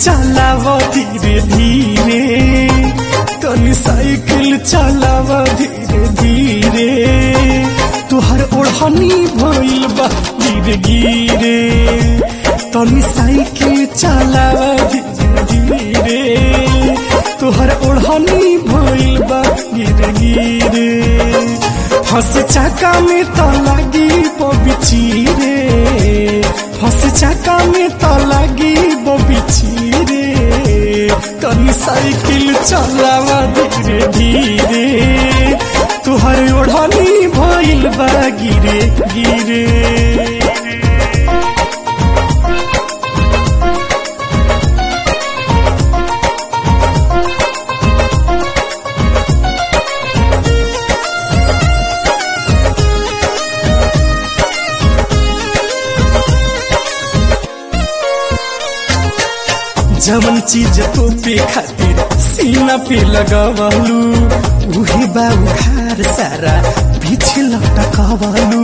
चलाव धीरे धीरे तनी साइकिल चलाव धीरे धीरे तुहर ओढ़नी भइल बा गिरे गिरे तनी साइकिल चलाव धीरे धीरे तुहर ओढ़नी भइल बा गिरे गिरे फंस चाका में तो लगी बबिची रे फंस चाका में तो लगी बबिची रे तनी साइकिल चलावा धीरे धीरे तुहर ओढ़नी भइल बा गिरे गिरे जवन चीज तो पे खातिर सीना पे लगवलू उहे बा उखार सारा पीछे लटकवलू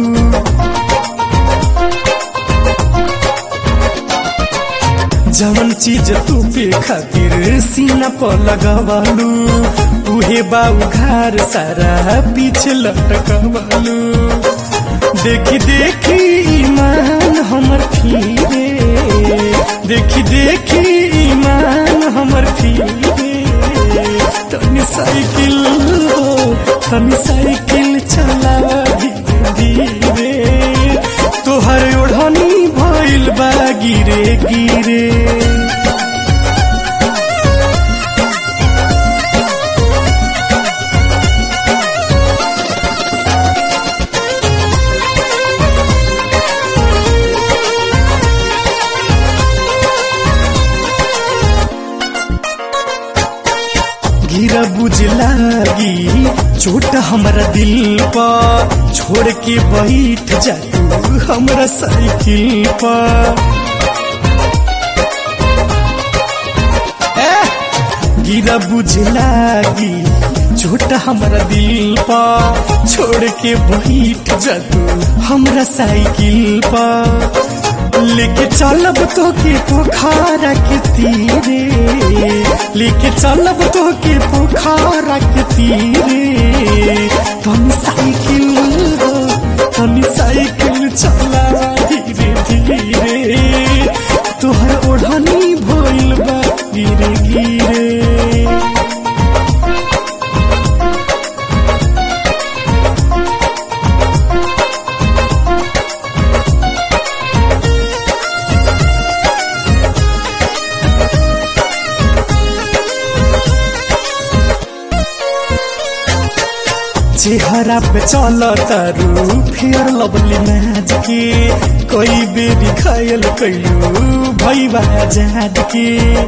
जवन चीज तू पे खातिर सीना पर लगवलू उहे बा उखार सारा पीछे लटकवलू देखी देखी ईमान हमर फिरे देखी देखी ईमान हमर फिरे तनी साइकिल हो तनी साइकिल चला धीरे धीरे तोहर ओढ़नी भइल बा गिरे गिरे गिरा बुझ लागी चोट हमरा दिल पर छोड़ के बैठ जा तू हमरा साइकिल पर गिरा बुझ लागी चोट हमरा दिल पर छोड़ के बैठ जा तू हमरा साइकिल पर लेके चलब तो के पोखरा के तीरे लेके चलब तो के पोखरा के तीरे तनी साइकिल हो तनी साइकिल चला धीरे धीरे तोहर ओढ़नी भइल बा गिरे गिरे चेहरा पे चल तारू फेयर लवली मैच के कोई बेरी घायल कैलू भैया जाद के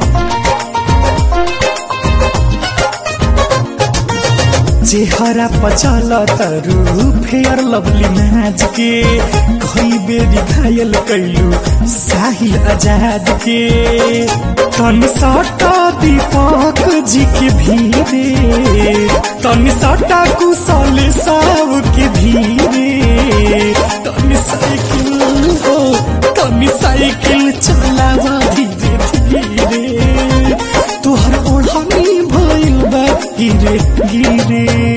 चेहरा पे चल तारू फेयर लवली मैच के कोई बेरी घायल कैलू साहिल आजाद के तन सटा दीपक जी के भीरे तन सटा कुशल साव के भीरे तन साइकिल हो तन साइकिल चलावा धीरे धीरे तोहर ओढ़नी भइल बा गिरे गिरे